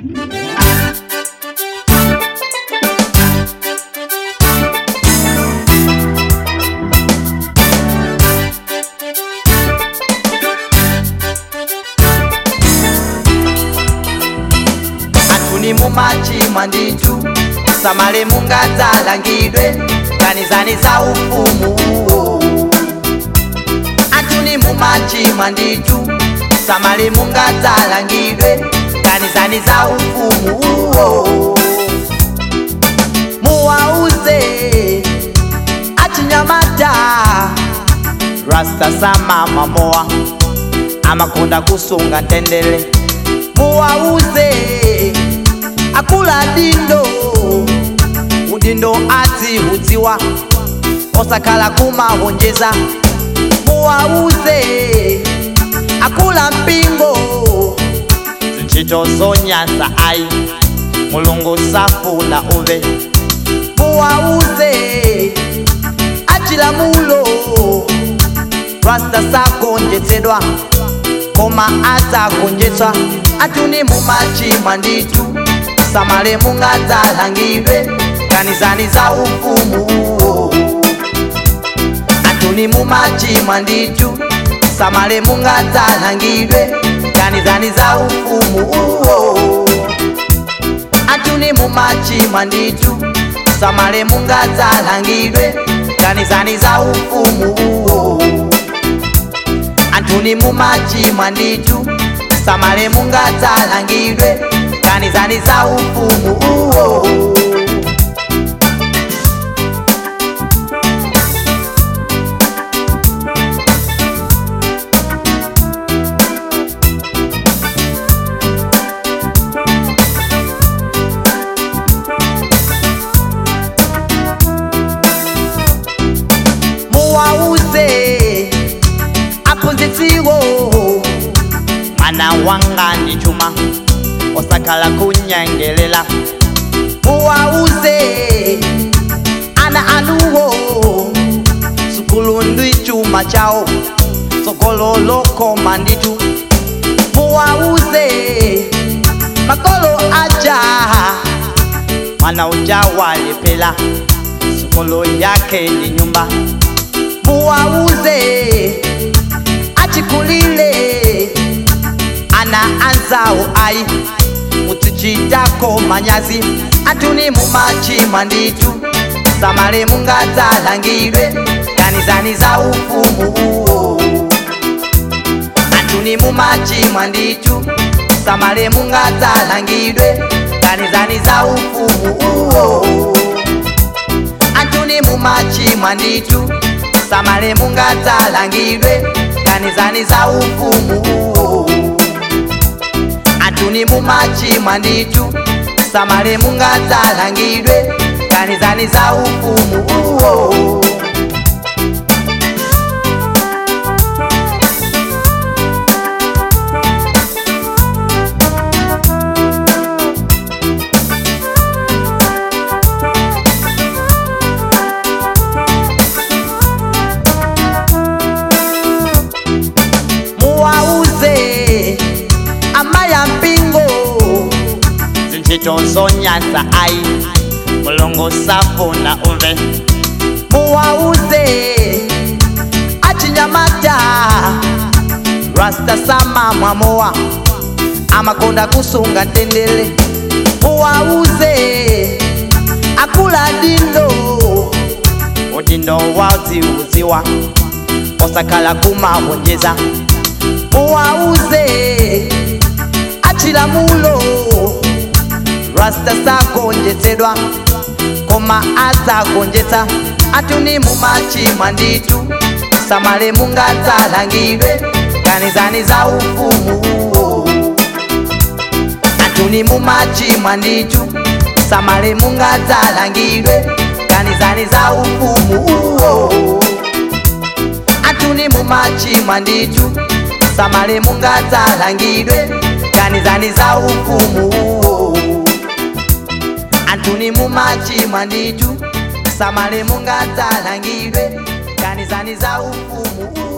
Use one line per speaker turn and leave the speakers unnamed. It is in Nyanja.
atuni mumachimwa nditu samale mungadzalangidwe kanizani za ufumu atuni mumachimwa nditu samale mungadzalangidwe kanizani za ufumu muwauze achinyamata rasta samama moa amakonda kusunga tendele muwauze akula dindo udindo adziudziwa osakhala kumahonjeza muwauze akula mpingo zintchito zonyansa ayi mulungu safuna uve muwauze achilamulo rasta sagonjetsedwa koma adzagonjetsa atuni mumachimwa nditu samale mungadzalangidwe kanizani za ufumu atuni mumachimwa nditu samale mungadzalangidwe kanizani za ufumu atuni mumachimwa nditu samale mungadzalangidwe kanizani za ufumu antuni mumachimwa nditu samale mungadzalangidwe kanizani za ufumu muwauze aphunzitsiwo mwana wanga ndi chuma osakhala kunyengelela muwauze ana anuwo sukulu ndi chuma chawo tsogolo lokoma nditu muwauze makolo aja mwana uja walepela sukulu yake ndi nyumba muwauze achikulile ana anzawo ayi muzichitako manyazi atuni mumachimwa nditu samale mungadzalangidwe kanizani za ufumu atuni mumachimwa nditu samale mungadzalangidwe kanizani za ufumu atuni mumachimwa nditu samale mungadzalangidwe kanizani za ufumu atuni mumachimwa nditu samale mungadzalangidwe kanizani za ufumu muwauze amaya mpingo zintchito zonyansa ayi mulungu safuna uve muwauze achinyamata rasta samamwa mowa amakonda kusunga tendele muwauze akula dindo udindo wadziudziwa osakhala kumahonjeza muwauze achilamulo rasta sagonjetsedwa koma adzagonjetsa atuni mumachimwa nditu samale mungadzalangidwe kanizani za ufumu atuni mumachimwa nditu samale mungadzalangidwe kanizani za ufumu atuni mumachimwa nditu samale mungadzalangidwe kanizani za ufumu antuni mumachimwa nditu samale mungadzalangidwe kanizani za ufumu